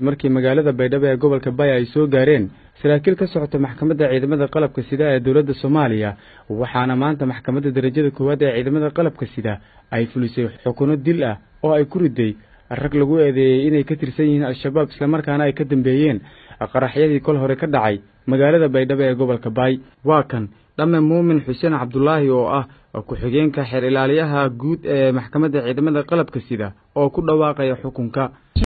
markii magaalada baydhabo ee gobolka baya ay soo gaareen saraakiil ka socota maxkamadda ciidamada qalabka sida ee dowladda soomaaliya waxaana maanta maxkamadda darajada koowaad ee ciidamada qalabka sida ay fulisay xukuno dil ah oo ay ku riday rag lagu eedeeyey inay ka tirsan yihiin al-shabaab islamarkaana ay ka dambeeyeen qaraxyadii kol hore ka dhacay magaalada baydhabo ee gobolka baay waa kan dhamme muumin xuseen cabdulaahi oo ah ku-xigeenka xeer ilaaliyaha guud ee maxkamadda ciidamada qalabka sida oo ku dhawaaqaya xukunka